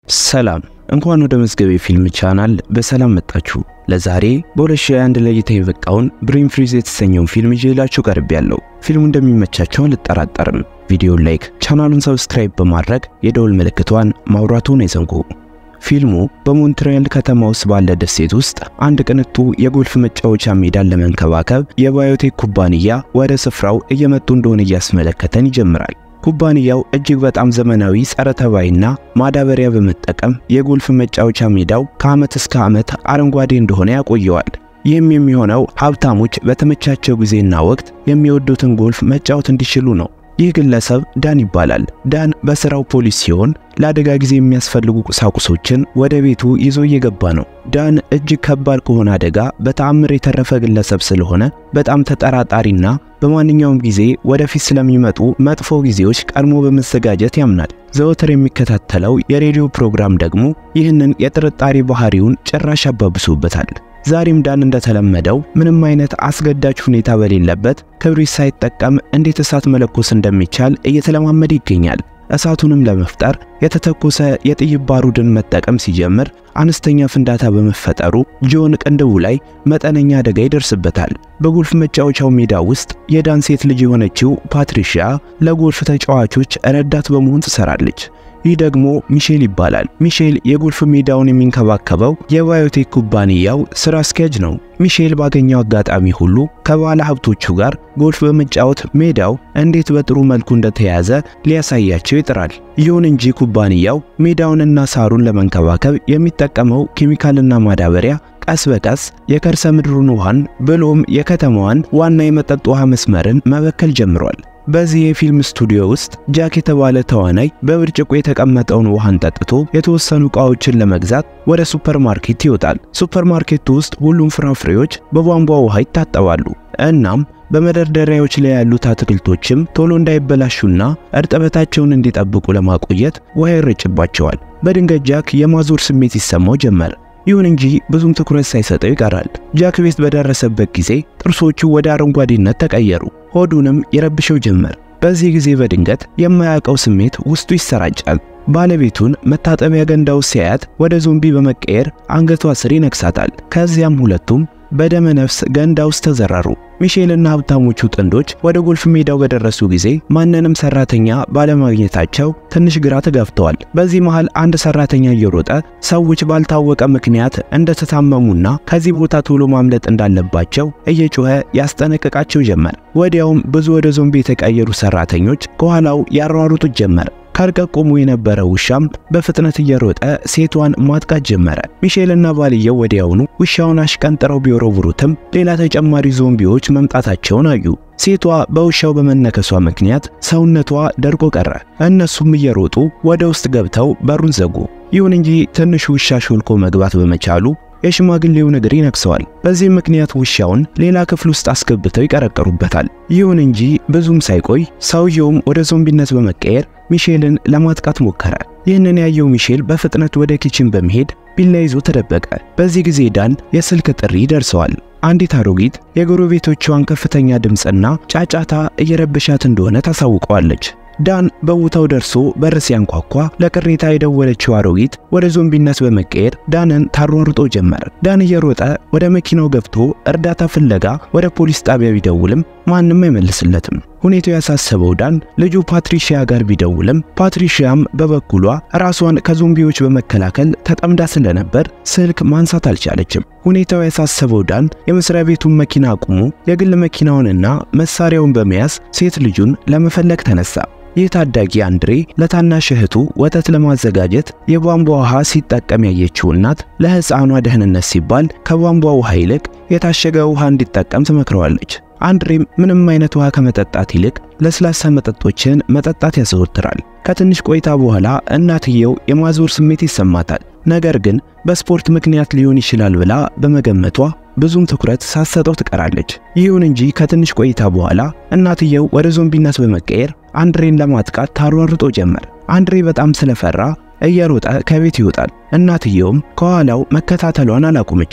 ሰላም እንኳን ወደ መዝገቤ ፊልም ቻናል በሰላም መጣችሁ። ለዛሬ በ2021 ለእይታ የበቃውን ብሬን ፍሪዝ የተሰኘውን ፊልም ይዤላችሁ ቀርቤያለሁ። ፊልሙ እንደሚመቻቸው አልጠራጠርም። ቪዲዮን ላይክ፣ ቻናሉን ሰብስክራይብ በማድረግ የደውል ምልክቷን ማውራቱን አይዘንጉ። ፊልሙ በሞንትሪያል ከተማ ውስጥ ባለ ደሴት ውስጥ አንድ ቅንጡ የጎልፍ መጫወቻ ሜዳን ለመንከባከብ የባዮቴክ ኩባንያ ወደ ስፍራው እየመጡ እንደሆነ እያስመለከተን ይጀምራል። ኩባንያው እጅግ በጣም ዘመናዊ ጸረ ተባይና ማዳበሪያ በመጠቀም የጎልፍ መጫወቻ ሜዳው ከዓመት እስከ ዓመት አረንጓዴ እንደሆነ ያቆየዋል። ይህም የሚሆነው ሀብታሞች በተመቻቸው ጊዜና ወቅት የሚወዱትን ጎልፍ መጫወት እንዲችሉ ነው። ይህ ግለሰብ ዳን ይባላል። ዳን በስራው ፖሊስ ሲሆን ለአደጋ ጊዜ የሚያስፈልጉ ቁሳቁሶችን ወደ ቤቱ ይዞ እየገባ ነው። ዳን እጅግ ከባድ ከሆነ አደጋ በተአምር የተረፈ ግለሰብ ስለሆነ በጣም ተጠራጣሪና በማንኛውም ጊዜ ወደፊት ስለሚመጡ መጥፎ ጊዜዎች ቀድሞ በመዘጋጀት ያምናል። ዘወትር የሚከታተለው የሬዲዮ ፕሮግራም ደግሞ ይህንን የጥርጣሬ ባህሪውን ጭራሽ አባብሶበታል። ዛሬም ዳን እንደተለመደው ምንም አይነት አስገዳጅ ሁኔታ በሌለበት ክብሪት ሳይጠቀም እንዴት እሳት መለኮስ እንደሚቻል እየተለማመደ ይገኛል። እሳቱንም ለመፍጠር የተተኮሰ የጥይት ባሩድን መጠቀም ሲጀምር አነስተኛ ፍንዳታ በመፈጠሩ ጆን ቅንድቡ ላይ መጠነኛ አደጋ ይደርስበታል። በጎልፍ መጫወቻው ሜዳ ውስጥ የዳን ሴት ልጅ የሆነችው ፓትሪሺያ ለጎልፍ ተጫዋቾች ረዳት በመሆን ትሰራለች። ይህ ደግሞ ሚሼል ይባላል። ሚሼል የጎልፍ ሜዳውን የሚንከባከበው የባዮቴክ ኩባንያው ስራ አስኪያጅ ነው። ሚሼል ባገኘው አጋጣሚ ሁሉ ከባለ ሀብቶቹ ጋር ጎልፍ በመጫወት ሜዳው እንዴት በጥሩ መልኩ እንደተያዘ ሊያሳያቸው ይጥራል። ይሁን እንጂ ኩባንያው ሜዳውንና ሳሩን ለመንከባከብ የሚጠቀመው ኬሚካልና ማዳበሪያ ቀስ በቀስ የከርሰ ምድሩን ውሃን ብሎም የከተማዋን ዋና የመጠጥ ውሃ መስመርን መበከል ጀምሯል። በዚህ የፊልም ስቱዲዮ ውስጥ ጃክ የተባለ ተዋናይ በብርጭቆ የተቀመጠውን ውሃን ጠጥቶ የተወሰኑ ዕቃዎችን ለመግዛት ወደ ሱፐርማርኬት ይወጣል። ሱፐርማርኬቱ ውስጥ ሁሉም ፍራፍሬዎች በቧንቧ ውሃ ይታጠባሉ። እናም በመደርደሪያዎች ላይ ያሉት አትክልቶችም ቶሎ እንዳይበላሹና እርጥበታቸውን እንዲጠብቁ ለማቆየት ውሃ ይረጭባቸዋል። በድንገት ጃክ የማዞር ስሜት ይሰማው ጀመር። ይሁን እንጂ ብዙም ትኩረት ሳይሰጠው ይቀራል። ጃክ ቤት በደረሰበት ጊዜ ጥርሶቹ ወደ አረንጓዴነት ተቀየሩ። ሆዱንም ይረብሸው ጀመር። በዚህ ጊዜ በድንገት የማያውቀው ስሜት ውስጡ ይሰራጫል። ባለቤቱን መታጠቢያ ገንዳ ውስጥ ሲያያት ወደ ዞምቢ በመቀየር አንገቷ ስር ይነክሳታል። ከዚያም ሁለቱም በደመ ነፍስ ገንዳ ውስጥ ተዘረሩ። ሚሼልና ሀብታሞቹ ጥንዶች ወደ ጎልፍ ሜዳው በደረሱ ጊዜ ማንንም ሰራተኛ ባለማግኘታቸው ትንሽ ግራ ተጋብተዋል። በዚህ መሃል አንድ ሰራተኛ እየሮጠ ሰዎች ባልታወቀ ምክንያት እንደተታመሙና ከዚህ ቦታ ቶሎ ማምለጥ እንዳለባቸው እየጮኸ ያስጠነቅቃቸው ጀመር። ወዲያውም ብዙ ወደ ዞምቢ የተቀየሩ ሰራተኞች ከኋላው ያሯሩጡት ጀመር። ከርቀት ቆሞ የነበረ ውሻም በፍጥነት እየሮጠ ሴቷን ማጥቃት ጀመረ። ሚሼልና ባልየው ወዲያውኑ ውሻውን አሽቀንጥረው ቢወረውሩትም ሌላ ተጨማሪ ዞምቢዎች መምጣታቸውን አዩ። ሴቷ በውሻው በመነከሷ ምክንያት ሰውነቷ ደርቆ ቀረ። እነሱም እየሮጡ ወደ ውስጥ ገብተው በሩን ዘጉ። ይሁን እንጂ ትንሹ ውሻ ሾልኮ መግባት በመቻሉ የሽማግሌውን እግር ይነክሰዋል። በዚህ ምክንያት ውሻውን ሌላ ክፍል ውስጥ አስገብተው ይቀረቀሩበታል። ይሁን እንጂ ብዙም ሳይቆይ ሰውየውም ወደ ዞምቢነት በመቀየር ሚሼልን ለማጥቃት ሞከረ። ይህንን ያየው ሚሼል በፍጥነት ወደ ኪችን በመሄድ ቢላ ይዞ ተደበቀ። በዚህ ጊዜ ዳን የስልክ ጥሪ ደርሰዋል። አንዲት አሮጊት የጎረቤቶቿን ከፍተኛ ድምፅና ጫጫታ እየረበሻት እንደሆነ ታሳውቀዋለች። ዳን በቦታው ደርሶ በር ሲያንኳኳ ለቅሬታ የደወለችው አሮጊት ወደ ዞምቢነት በመቀየር ዳንን ታሯሩጦ ጀመር። ዳን እየሮጠ ወደ መኪናው ገብቶ እርዳታ ፍለጋ ወደ ፖሊስ ጣቢያ ቢደውልም ማንም አይመልስለትም። ሁኔታው ያሳሰበው ዳን ልጁ ፓትሪሺያ ጋር ቢደውልም ፓትሪሺያም በበኩሏ ራሷን ከዞምቢዎች በመከላከል ተጠምዳ ስለነበር ስልክ ማንሳት አልቻለችም። ሁኔታው ያሳሰበው ዳን የመስሪያ ቤቱን መኪና አቁሞ የግል መኪናውንና መሳሪያውን በመያዝ ሴት ልጁን ለመፈለግ ተነሳ። ይህ ታዳጊ አንድሬ ለታናሽ እህቱ ወተት ለማዘጋጀት የቧንቧ ውሃ ሲጠቀም ያየችው እናት ለሕፃኗ ደህንነት ሲባል ከቧንቧ ውሃ ይልቅ የታሸገ ውሃ እንዲጠቀም ትመክረዋለች። አንድሬም ምንም አይነት ውሃ ከመጠጣት ይልቅ ለስላሳ መጠጦችን መጠጣት ያዘወትራል። ከትንሽ ቆይታ በኋላ እናትየው የማዞር ስሜት ይሰማታል። ነገር ግን በስፖርት ምክንያት ሊሆን ይችላል ብላ በመገመቷ ብዙም ትኩረት ሳትሰጠው ትቀራለች። ይሁን እንጂ ከትንሽ ቆይታ በኋላ እናትየው ወደ ዞምቢነት በመቀየር አንድሬን ለማጥቃት ታሯርጦ ጀመር። አንድሬ በጣም ስለፈራ እየሮጠ ከቤት ይወጣል። እናትየውም ከኋላው መከታተሏን አላቆመችም።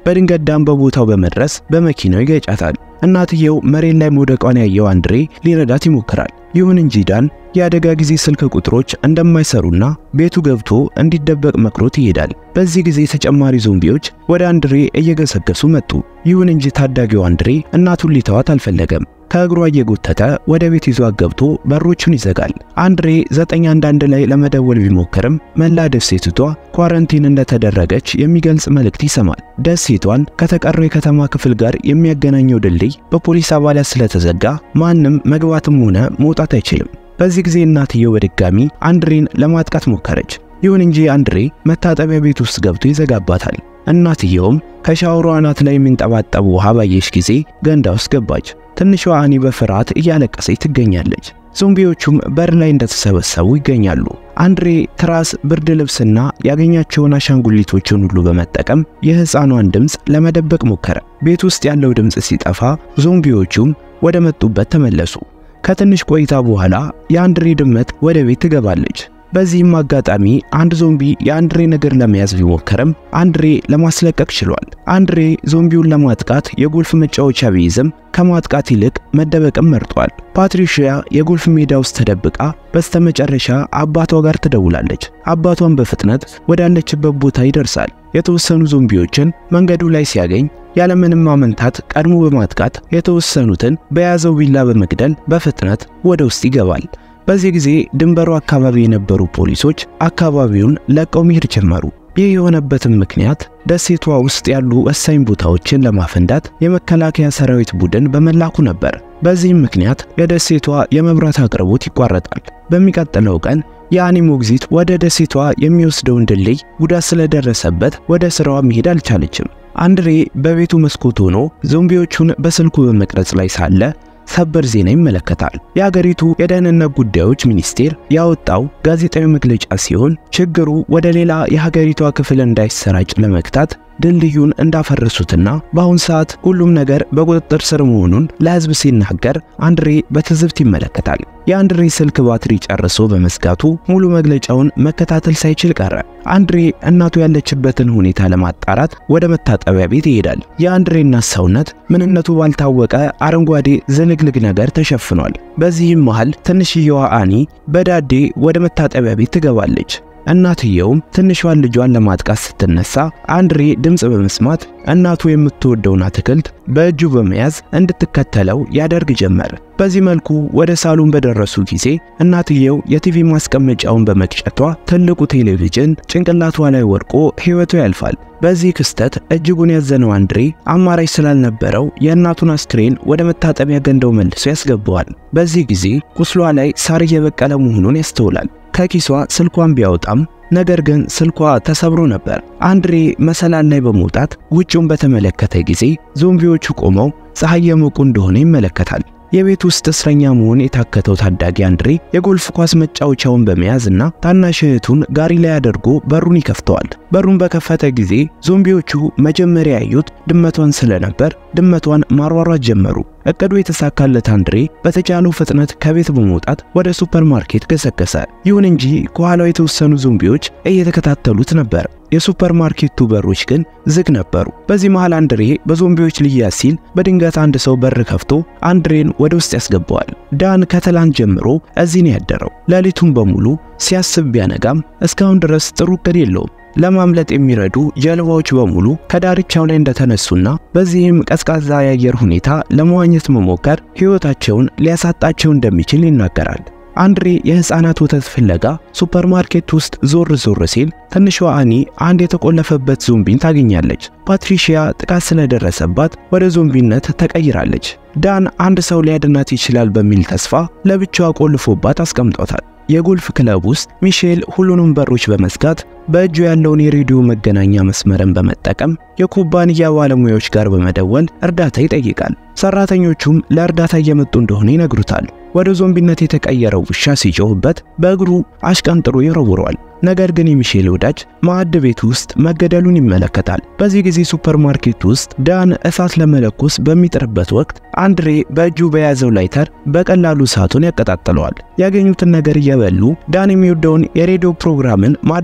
በድንገት ዳን በቦታው በመድረስ በመኪናው ይገጫታል። እናትየው መሬት ላይ መውደቋን ያየው አንድሬ ሊረዳት ይሞክራል። ይሁን እንጂ ዳን የአደጋ ጊዜ ስልክ ቁጥሮች እንደማይሰሩና ቤቱ ገብቶ እንዲደበቅ መክሮት ይሄዳል። በዚህ ጊዜ ተጨማሪ ዞምቢዎች ወደ አንድሬ እየገሰገሱ መጡ። ይሁን እንጂ ታዳጊው አንድሬ እናቱን ሊተዋት አልፈለገም። ከእግሯ እየጎተተ ወደ ቤት ይዟት ገብቶ በሮቹን ይዘጋል። አንድሬ 911 ላይ ለመደወል ቢሞክርም መላ ደሴቲቷ ኳረንቲን እንደተደረገች የሚገልጽ መልእክት ይሰማል። ደሴቷን ከተቀረው የከተማ ክፍል ጋር የሚያገናኘው ድልድይ በፖሊስ አባላት ስለተዘጋ ማንም መግባትም ሆነ መውጣት አይችልም። በዚህ ጊዜ እናትየው በድጋሚ አንድሬን ለማጥቃት ሞከረች። ይሁን እንጂ አንድሬ መታጠቢያ ቤት ውስጥ ገብቶ ይዘጋባታል። እናትየውም ከሻወሯ አናት ላይ የሚንጠባጠብ ውሃ ባየች ጊዜ ገንዳ ውስጥ ገባች። ትንሿ አኒ በፍርሃት እያለቀሰች ትገኛለች። ዞምቢዎቹም በር ላይ እንደተሰበሰቡ ይገኛሉ። አንድሬ ትራስ፣ ብርድ ልብስና ያገኛቸውን አሻንጉሊቶችን ሁሉ በመጠቀም የሕፃኗን ድምፅ ለመደበቅ ሞከረ። ቤት ውስጥ ያለው ድምፅ ሲጠፋ ዞምቢዎቹም ወደ መጡበት ተመለሱ። ከትንሽ ቆይታ በኋላ የአንድሬ ድመት ወደ ቤት ትገባለች። በዚህም አጋጣሚ አንድ ዞምቢ የአንድሬ እግር ለመያዝ ቢሞከርም አንድሬ ለማስለቀቅ ችሏል። አንድሬ ዞምቢውን ለማጥቃት የጎልፍ መጫወቻ ቢይዝም ከማጥቃት ይልቅ መደበቅም መርጧል። ፓትሪሺያ የጎልፍ ሜዳ ውስጥ ተደብቃ በስተመጨረሻ አባቷ ጋር ትደውላለች። አባቷን በፍጥነት ወዳለችበት ቦታ ይደርሳል። የተወሰኑ ዞምቢዎችን መንገዱ ላይ ሲያገኝ ያለምንም ማመንታት ቀድሞ በማጥቃት የተወሰኑትን በያዘው ቢላ በመግደል በፍጥነት ወደ ውስጥ ይገባል። በዚህ ጊዜ ድንበሩ አካባቢ የነበሩ ፖሊሶች አካባቢውን ለቀው መሄድ ጀመሩ። ይህ የሆነበትም ምክንያት ደሴቷ ውስጥ ያሉ ወሳኝ ቦታዎችን ለማፈንዳት የመከላከያ ሰራዊት ቡድን በመላኩ ነበር። በዚህም ምክንያት የደሴቷ የመብራት አቅርቦት ይቋረጣል። በሚቀጥለው ቀን የአኒ ሞግዚት ወደ ደሴቷ የሚወስደውን ድልድይ ጉዳት ስለደረሰበት ወደ ስራዋ መሄድ አልቻለችም። አንድሬ በቤቱ መስኮት ሆኖ ዞምቢዎቹን በስልኩ በመቅረጽ ላይ ሳለ ሰበር ዜና ይመለከታል። የአገሪቱ የደህንነት ጉዳዮች ሚኒስቴር ያወጣው ጋዜጣዊ መግለጫ ሲሆን ችግሩ ወደ ሌላ የሀገሪቷ ክፍል እንዳይሰራጭ ለመግታት ድልድዩን እንዳፈረሱትና በአሁን ሰዓት ሁሉም ነገር በቁጥጥር ስር መሆኑን ለሕዝብ ሲናገር አንድሬ በትዝብት ይመለከታል። የአንድሬ ስልክ ባትሪ ጨርሶ በመዝጋቱ ሙሉ መግለጫውን መከታተል ሳይችል ቀረ። አንድሬ እናቱ ያለችበትን ሁኔታ ለማጣራት ወደ መታጠቢያ ቤት ይሄዳል። የአንድሬ እናት ሰውነት ምንነቱ ባልታወቀ አረንጓዴ ዝንግልግ ነገር ተሸፍኗል። በዚህም መሃል ትንሽየዋ አኒ በዳዴ ወደ መታጠቢያ ቤት ትገባለች። እናትየውም ትንሿን ልጇን ለማጥቃት ስትነሳ አንድሬ ድምፅ በመስማት እናቱ የምትወደውን አትክልት በእጁ በመያዝ እንድትከተለው ያደርግ ጀመር። በዚህ መልኩ ወደ ሳሎን በደረሱ ጊዜ እናትየው የቲቪ ማስቀመጫውን በመቅጨቷ ትልቁ ቴሌቪዥን ጭንቅላቷ ላይ ወድቆ ሕይወቱ ያልፋል። በዚህ ክስተት እጅጉን ያዘነው አንድሬ አማራጭ ስላልነበረው የእናቱን አስክሬን ወደ መታጠቢያ ገንዳው መልሶ ያስገባዋል። በዚህ ጊዜ ቁስሏ ላይ ሳር እየበቀለ መሆኑን ያስተውላል። ከኪሷ ስልኳን ቢያወጣም ነገር ግን ስልኳ ተሰብሮ ነበር። አንድሬ መሰላል ላይ በመውጣት ውጭውን በተመለከተ ጊዜ ዞምቢዎቹ ቆመው ፀሐይ የሞቁ እንደሆነ ይመለከታል። የቤት ውስጥ እስረኛ መሆን የታከተው ታዳጊ አንድሬ የጎልፍ ኳስ መጫወቻውን በመያዝ እና ታናሽ እህቱን ጋሪ ላይ አድርጎ በሩን ይከፍተዋል። በሩን በከፈተ ጊዜ ዞምቢዎቹ መጀመሪያ ያዩት ድመቷን ስለነበር ድመቷን ማሯሯት ጀመሩ። እቅዱ የተሳካለት አንድሬ በተቻለው ፍጥነት ከቤት በመውጣት ወደ ሱፐርማርኬት ገሰገሰ። ይሁን እንጂ ከኋላው የተወሰኑ ዞምቢዎች እየተከታተሉት ነበር። የሱፐርማርኬቱ በሮች ግን ዝግ ነበሩ። በዚህ መሃል አንድሬ በዞምቢዎች ሊያዝ ሲል በድንገት አንድ ሰው በር ከፍቶ አንድሬን ወደ ውስጥ ያስገባዋል። ዳን ከትላንት ጀምሮ እዚህ ነው ያደረው። ሌሊቱን በሙሉ ሲያስብ ቢያነጋም እስካሁን ድረስ ጥሩ እቅድ የለውም። ለማምለጥ የሚረዱ ጀልባዎች በሙሉ ከዳርቻው ላይ እንደተነሱና በዚህም ቀዝቃዛ የአየር ሁኔታ ለመዋኘት መሞከር ሕይወታቸውን ሊያሳጣቸው እንደሚችል ይናገራል። አንድሬ የሕፃናት ወተት ፍለጋ ሱፐርማርኬት ውስጥ ዞር ዞር ሲል ትንሿ አኒ አንድ የተቆለፈበት ዞምቢን ታገኛለች። ፓትሪሺያ ጥቃት ስለደረሰባት ወደ ዞምቢነት ተቀይራለች። ዳን አንድ ሰው ሊያድናት ይችላል በሚል ተስፋ ለብቻዋ ቆልፎባት አስቀምጧታል። የጎልፍ ክለብ ውስጥ ሚሼል ሁሉንም በሮች በመዝጋት በእጁ ያለውን የሬዲዮ መገናኛ መስመርን በመጠቀም የኩባንያ ባለሙያዎች ጋር በመደወል እርዳታ ይጠይቃል። ሰራተኞቹም ለእርዳታ እየመጡ እንደሆነ ይነግሩታል። ወደ ዞምቢነት የተቀየረው ውሻ ሲጮህበት በእግሩ አሽቀንጥሮ ይወረውረዋል። ነገር ግን የሚሼል ወዳጅ ማዕድ ቤት ውስጥ መገደሉን ይመለከታል። በዚህ ጊዜ ሱፐርማርኬት ውስጥ ዳን እሳት ለመለኮስ በሚጥርበት ወቅት አንድሬ በእጁ በያዘው ላይተር በቀላሉ እሳቱን ያቀጣጥለዋል። ያገኙትን ነገር እየበሉ ዳን የሚወደውን የሬዲዮ ፕሮግራምን ማዳመጥ ጀመሩ።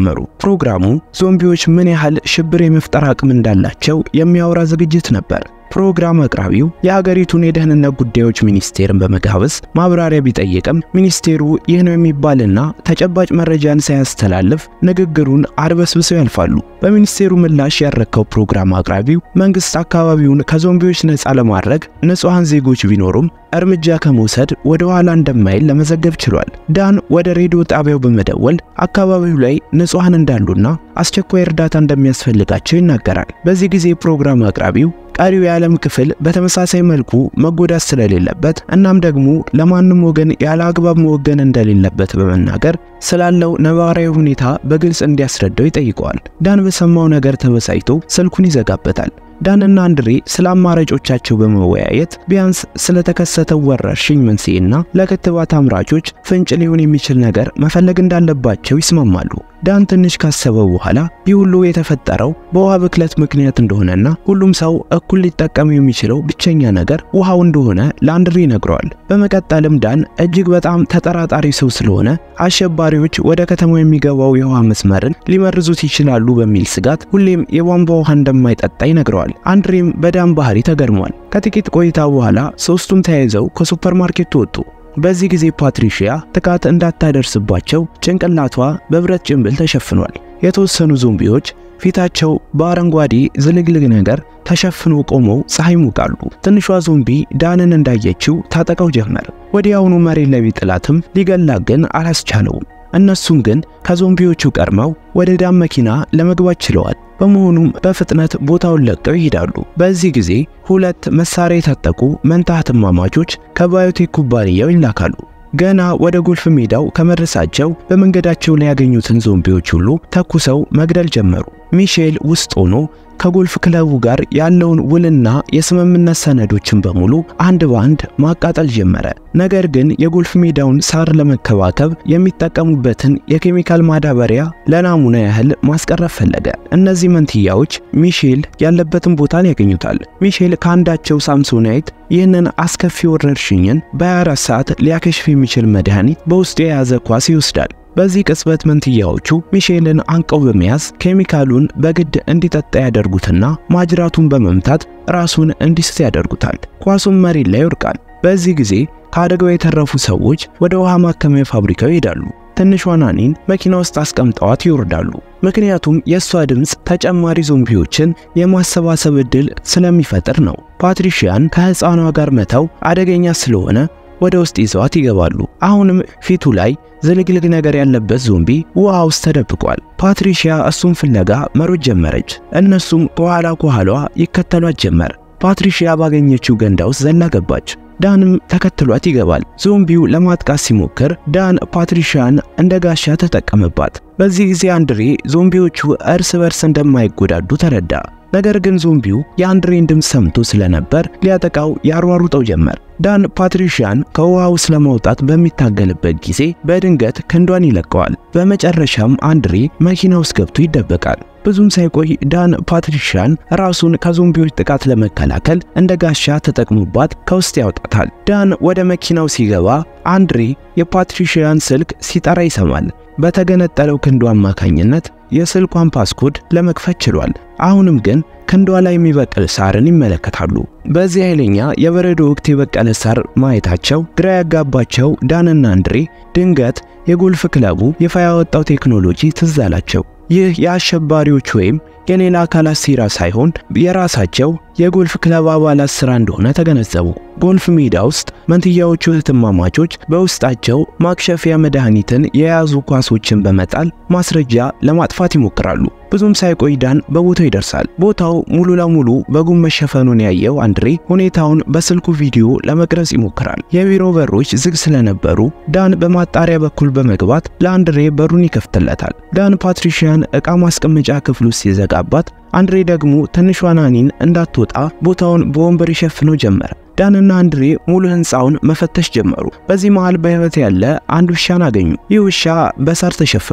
ጀመሩ። ፕሮግራሙ ዞምቢዎች ምን ያህል ሽብር የመፍጠር አቅም እንዳላቸው የሚያወራ ዝግጅት ነበር። ፕሮግራም አቅራቢው የሀገሪቱን የደህንነት ጉዳዮች ሚኒስቴርን በመጋበዝ ማብራሪያ ቢጠይቅም ሚኒስቴሩ ይህ ነው የሚባልና ተጨባጭ መረጃን ሳያስተላልፍ ንግግሩን አድበስብሰው ያልፋሉ። በሚኒስቴሩ ምላሽ ያረከው ፕሮግራም አቅራቢው መንግስት አካባቢውን ከዞምቢዎች ነፃ ለማድረግ ንጹሐን ዜጎች ቢኖሩም እርምጃ ከመውሰድ ወደ ኋላ እንደማይል ለመዘገብ ችሏል። ዳን ወደ ሬዲዮ ጣቢያው በመደወል አካባቢው ላይ ንጹሐን እንዳሉና አስቸኳይ እርዳታ እንደሚያስፈልጋቸው ይናገራል። በዚህ ጊዜ ፕሮግራም አቅራቢው ቀሪው የዓለም ክፍል በተመሳሳይ መልኩ መጎዳት ስለሌለበት እናም ደግሞ ለማንም ወገን ያለ አግባብ መወገን እንደሌለበት በመናገር ስላለው ነባራዊ ሁኔታ በግልጽ እንዲያስረዳው ይጠይቀዋል። ዳን በሰማው ነገር ተበሳጭቶ ስልኩን ይዘጋበታል። ዳንና አንድሬ ስለ አማራጮቻቸው በመወያየት ቢያንስ ስለተከሰተው ወረርሽኝ መንስኤና ለክትባት አምራቾች ፍንጭ ሊሆን የሚችል ነገር መፈለግ እንዳለባቸው ይስማማሉ። ዳን ትንሽ ካሰበው በኋላ ይህ ሁሉ የተፈጠረው በውሃ ብክለት ምክንያት እንደሆነና ሁሉም ሰው እኩል ሊጠቀም የሚችለው ብቸኛ ነገር ውሃው እንደሆነ ለአንድሬ ይነግረዋል። በመቀጠልም ዳን እጅግ በጣም ተጠራጣሪ ሰው ስለሆነ አሸባሪዎች ወደ ከተማው የሚገባው የውሃ መስመርን ሊመርዙት ይችላሉ በሚል ስጋት ሁሌም የቧንቧ ውሃ እንደማይጠጣ ይነግረዋል። አንድሬም በዳን ባህሪ ተገርሟል። ከጥቂት ቆይታ በኋላ ሶስቱም ተያይዘው ከሱፐርማርኬቱ ወጡ። በዚህ ጊዜ ፓትሪሺያ ጥቃት እንዳታደርስባቸው ጭንቅላቷ በብረት ጭንብል ተሸፍኗል። የተወሰኑ ዞምቢዎች ፊታቸው በአረንጓዴ ዝልግልግ ነገር ተሸፍኖ ቆመው ፀሐይ ሙቃሉ። ትንሿ ዞምቢ ዳንን እንዳየችው ታጠቀው ጀመር። ወዲያውኑ መሬት ላይ ቢጥላትም ሊገላት ግን አላስቻለውም። እነሱም ግን ከዞምቢዎቹ ቀድመው ወደ ዳን መኪና ለመግባት ችለዋል። በመሆኑም በፍጥነት ቦታውን ለቀው ይሄዳሉ። በዚህ ጊዜ ሁለት መሳሪያ የታጠቁ መንታ እህትማማቾች ከባዮቴክ ኩባንያው ይላካሉ። ገና ወደ ጎልፍ ሜዳው ከመድረሳቸው በመንገዳቸው ላይ ያገኙትን ዞምቢዎች ሁሉ ተኩሰው መግደል ጀመሩ። ሚሼል ውስጥ ሆኖ ከጎልፍ ክለቡ ጋር ያለውን ውልና የስምምነት ሰነዶችን በሙሉ አንድ ባንድ ማቃጠል ጀመረ። ነገር ግን የጎልፍ ሜዳውን ሳር ለመከባከብ የሚጠቀሙበትን የኬሚካል ማዳበሪያ ለናሙና ያህል ማስቀረብ ፈለገ። እነዚህ መንትያዎች ሚሼል ያለበትን ቦታን ያገኙታል። ሚሼል ከአንዳቸው ሳምሶናይት ይህንን አስከፊ ወረርሽኝን በ24 ሰዓት ሊያከሽፍ የሚችል መድኃኒት በውስጡ የያዘ ኳስ ይወስዳል። በዚህ ቅጽበት መንትያዎቹ ሚሼልን አንቀው በመያዝ ኬሚካሉን በግድ እንዲጠጣ ያደርጉትና ማጅራቱን በመምታት ራሱን እንዲስት ያደርጉታል። ኳሱም መሬት ላይ ይወድቃል። በዚህ ጊዜ ከአደጋው የተረፉ ሰዎች ወደ ውሃ ማከሚያ ፋብሪካው ይሄዳሉ። ትንሿ ናኒን መኪና ውስጥ አስቀምጠዋት ይወርዳሉ። ምክንያቱም የእሷ ድምፅ ተጨማሪ ዞምቢዎችን የማሰባሰብ ዕድል ስለሚፈጥር ነው። ፓትሪሺያን ከሕፃኗ ጋር መተው አደገኛ ስለሆነ ወደ ውስጥ ይዘዋት ይገባሉ። አሁንም ፊቱ ላይ ዝልግልግ ነገር ያለበት ዞምቢ ውሃ ውስጥ ተደብቋል። ፓትሪሺያ እሱን ፍለጋ መሮጥ ጀመረች። እነሱም ከኋላ ከኋላዋ ይከተሏት ጀመር። ፓትሪሺያ ባገኘችው ገንዳ ውስጥ ዘላ ገባች። ዳንም ተከትሏት ይገባል። ዞምቢው ለማጥቃት ሲሞክር ዳን ፓትሪሺያን እንደ ጋሻ ተጠቀመባት። በዚህ ጊዜ አንድሬ ዞምቢዎቹ እርስ በርስ እንደማይጎዳዱ ተረዳ። ነገር ግን ዞምቢው የአንድሬን ድምፅ ሰምቶ ስለነበር ሊያጠቃው ያሯሩጠው ጀመር። ዳን ፓትሪሺያን ከውሃ ውስጥ ለማውጣት በሚታገልበት ጊዜ በድንገት ክንዷን ይለቀዋል። በመጨረሻም አንድሬ መኪና ውስጥ ገብቶ ይደበቃል። ብዙም ሳይቆይ ዳን ፓትሪሺያን ራሱን ከዞምቢዎች ጥቃት ለመከላከል እንደ ጋሻ ተጠቅሞባት ከውስጥ ያወጣታል። ዳን ወደ መኪናው ሲገባ አንድሬ የፓትሪሺያን ስልክ ሲጠራ ይሰማል። በተገነጠለው ክንዱ አማካኝነት የስልኳን ፓስኮድ ለመክፈት ችሏል። አሁንም ግን ክንዷ ላይ የሚበቅል ሳርን ይመለከታሉ። በዚህ ኃይለኛ የበረዶ ወቅት የበቀለ ሳር ማየታቸው ግራ ያጋባቸው ዳንና አንድሬ ድንገት የጎልፍ ክለቡ ይፋ ያወጣው ቴክኖሎጂ ትዝ አላቸው። ይህ የአሸባሪዎች ወይም የሌላ አካላት ሴራ ሳይሆን የራሳቸው የጎልፍ ክለብ አባላት ስራ እንደሆነ ተገነዘቡ። ጎልፍ ሜዳ ውስጥ መንትያዎቹ እህትማማቾች በውስጣቸው ማክሸፊያ መድኃኒትን የያዙ ኳሶችን በመጣል ማስረጃ ለማጥፋት ይሞክራሉ። ብዙም ሳይቆይ ዳን በቦታው ይደርሳል። ቦታው ሙሉ ለሙሉ በጉም መሸፈኑን ያየው አንድሬ ሁኔታውን በስልኩ ቪዲዮ ለመቅረጽ ይሞክራል። የቢሮ በሮች ዝግ ስለነበሩ ዳን በማጣሪያ በኩል በመግባት ለአንድሬ በሩን ይከፍትለታል። ዳን ፓትሪሺያን ዕቃ ማስቀመጫ ክፍል ውስጥ ሲዘጋባት አንድሬ ደግሞ ትንሿ ናኒን እንዳትወጣ ቦታውን በወንበር ይሸፍነው ጀመረ። ዳንና አንድሬ ሙሉ ሕንፃውን መፈተሽ ጀመሩ። በዚህ መሃል በሕይወት ያለ አንድ ውሻን አገኙ። ይህ ውሻ በሳር ተሸፍኗል።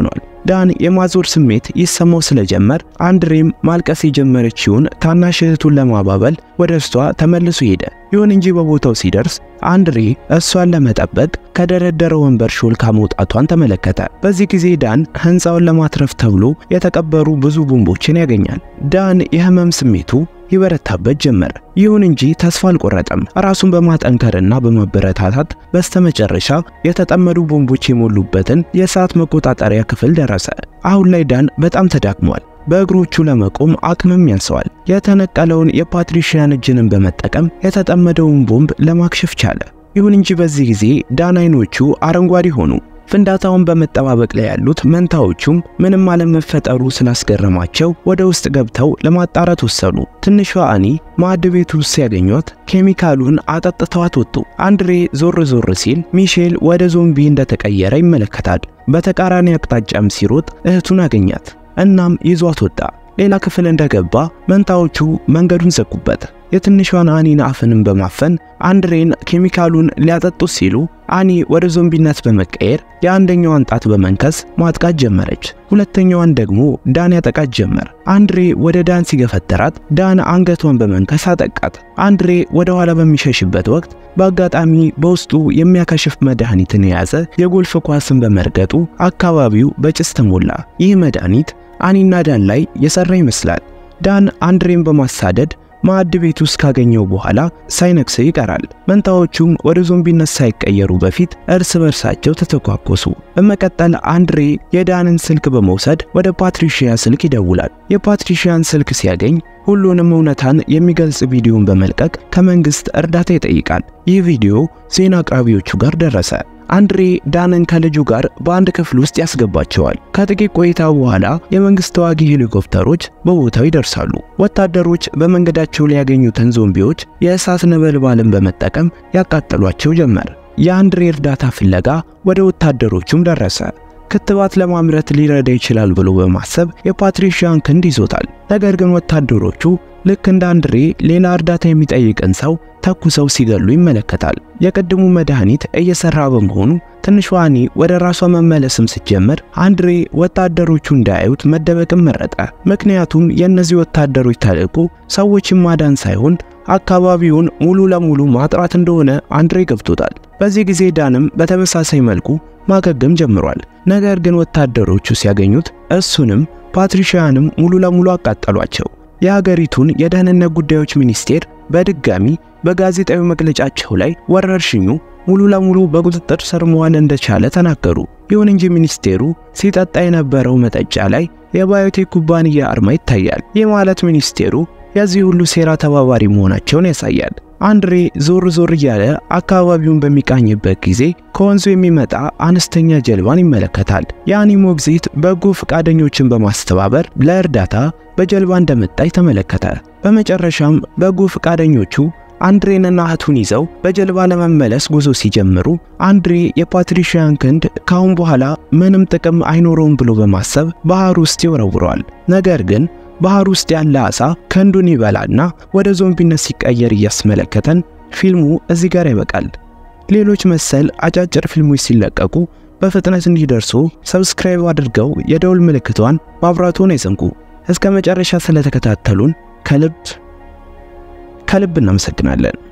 ዳን የማዞር ስሜት ይሰማው ስለጀመር አንድሬም ማልቀስ የጀመረችውን ታናሽ እህቱን ለማባበል ወደ እሷ ተመልሶ ሄደ። ይሁን እንጂ በቦታው ሲደርስ አንድሬ እሷን ለመጠበቅ ከደረደረ ወንበር ሾልካ መውጣቷን ተመለከተ። በዚህ ጊዜ ዳን ሕንፃውን ለማትረፍ ተብሎ የተቀበሩ ብዙ ቦምቦችን ያገኛል። ዳን የህመም ስሜቱ ይበረታበት ጀመር። ይሁን እንጂ ተስፋ አልቆረጠም። ራሱን በማጠንከርና በማበረታታት በስተመጨረሻ የተጠመዱ ቦምቦች የሞሉበትን የእሳት መቆጣጠሪያ ክፍል ደረሰ። አሁን ላይ ዳን በጣም ተዳክሟል። በእግሮቹ ለመቆም አቅምም ያንሰዋል። የተነቀለውን የፓትሪሺያን እጅንን በመጠቀም የተጠመደውን ቦምብ ለማክሸፍ ቻለ። ይሁን እንጂ በዚህ ጊዜ ዳን አይኖቹ አረንጓዴ ሆኑ። ፍንዳታውን በመጠባበቅ ላይ ያሉት መንታዎቹም ምንም አለመፈጠሩ ስላስገረማቸው ወደ ውስጥ ገብተው ለማጣራት ወሰኑ። ትንሿ አኒ ማዕድ ቤት ውስጥ ሲያገኟት ኬሚካሉን አጠጥተዋት ወጡ። አንድሬ ዞር ዞር ሲል ሚሼል ወደ ዞምቢ እንደተቀየረ ይመለከታል። በተቃራኒ አቅጣጫም ሲሮጥ እህቱን አገኛት። እናም ይዟት ወጣ። ሌላ ክፍል እንደገባ መንታዎቹ መንገዱን ዘጉበት። የትንሿን አኒን አፍንም በማፈን አንድሬን ኬሚካሉን ሊያጠጡት ሲሉ አኒ ወደ ዞምቢነት በመቀየር የአንደኛዋን ጣት በመንከስ ማጥቃት ጀመረች። ሁለተኛዋን ደግሞ ዳን ያጠቃት ጀመር። አንድሬ ወደ ዳን ሲገፈተራት ዳን አንገቷን በመንከስ አጠቃት። አንድሬ ወደ ኋላ በሚሸሽበት ወቅት በአጋጣሚ በውስጡ የሚያከሽፍ መድኃኒትን የያዘ የጎልፍ ኳስን በመርገጡ አካባቢው በጭስ ተሞላ። ይህ መድኃኒት አኒና ዳን ላይ የሰራ ይመስላል። ዳን አንድሬን በማሳደድ ማዕድ ቤት ውስጥ ካገኘው በኋላ ሳይነክሰው ይቀራል። መንታዎቹም ወደ ዞምቢነት ሳይቀየሩ በፊት እርስ በርሳቸው ተተኳኮሱ። በመቀጠል አንድሬ የዳንን ስልክ በመውሰድ ወደ ፓትሪሺያ ስልክ ይደውላል። የፓትሪሺያን ስልክ ሲያገኝ ሁሉንም እውነታን የሚገልጽ ቪዲዮን በመልቀቅ ከመንግስት እርዳታ ይጠይቃል። ይህ ቪዲዮ ዜና አቅራቢዎቹ ጋር ደረሰ። አንድሬ ዳንን ከልጁ ጋር በአንድ ክፍል ውስጥ ያስገባቸዋል። ከጥቂት ቆይታ በኋላ የመንግስት ተዋጊ ሄሊኮፕተሮች በቦታው ይደርሳሉ። ወታደሮች በመንገዳቸው ላይ ያገኙትን ዞምቢዎች የእሳት ነበልባልን በመጠቀም ያቃጠሏቸው ጀመር። የአንድሬ እርዳታ ፍለጋ ወደ ወታደሮቹም ደረሰ። ክትባት ለማምረት ሊረዳ ይችላል ብሎ በማሰብ የፓትሪሺያን ክንድ ይዞታል። ነገር ግን ወታደሮቹ ልክ እንደ አንድሬ ሌላ እርዳታ የሚጠይቅን ሰው ተኩሰው ሲገሉ ይመለከታል። የቅድሙ መድኃኒት እየሰራ በመሆኑ ትንሿ አኒ ወደ ራሷ መመለስም ስትጀምር አንድሬ ወታደሮቹ እንዳያዩት መደበቅም መረጠ። ምክንያቱም የእነዚህ ወታደሮች ተልዕኮ ሰዎችን ማዳን ሳይሆን አካባቢውን ሙሉ ለሙሉ ማጥራት እንደሆነ አንድሬ ገብቶታል። በዚህ ጊዜ ዳንም በተመሳሳይ መልኩ ማገገም ጀምሯል። ነገር ግን ወታደሮቹ ሲያገኙት እሱንም ፓትሪሺያንም ሙሉ ለሙሉ አቃጠሏቸው። የሀገሪቱን የደህንነት ጉዳዮች ሚኒስቴር በድጋሚ በጋዜጣዊ መግለጫቸው ላይ ወረርሽኙ ሙሉ ለሙሉ በቁጥጥር ስር መዋል እንደቻለ ተናገሩ። ይሁን እንጂ ሚኒስቴሩ ሲጠጣ የነበረው መጠጫ ላይ የባዮቴክ ኩባንያ አርማ ይታያል። ይህ ማለት ሚኒስቴሩ የዚህ ሁሉ ሴራ ተባባሪ መሆናቸውን ያሳያል። አንድሬ ዞር ዞር እያለ አካባቢውን በሚቃኝበት ጊዜ ከወንዙ የሚመጣ አነስተኛ ጀልባን ይመለከታል። የአኒ ሞግዚት በጎ ፈቃደኞችን በማስተባበር ለእርዳታ በጀልባ እንደመጣች ተመለከተ። በመጨረሻም በጎ ፈቃደኞቹ አንድሬንና እህቱን ይዘው በጀልባ ለመመለስ ጉዞ ሲጀምሩ አንድሬ የፓትሪሺያን ክንድ ካሁን በኋላ ምንም ጥቅም አይኖረውም ብሎ በማሰብ ባህር ውስጥ ይወረውረዋል። ነገር ግን ባህር ውስጥ ያለ አሳ ክንዱን ይበላና ወደ ዞምቢነት ሲቀየር እያስመለከተን ፊልሙ እዚህ ጋር ይበቃል። ሌሎች መሰል አጫጭር ፊልሞች ሲለቀቁ በፍጥነት እንዲደርሱ ሰብስክራይብ አድርገው የደውል ምልክቷን ማብራቱን አይዘንጉ። እስከ መጨረሻ ስለተከታተሉን ከልብ ከልብ እናመሰግናለን።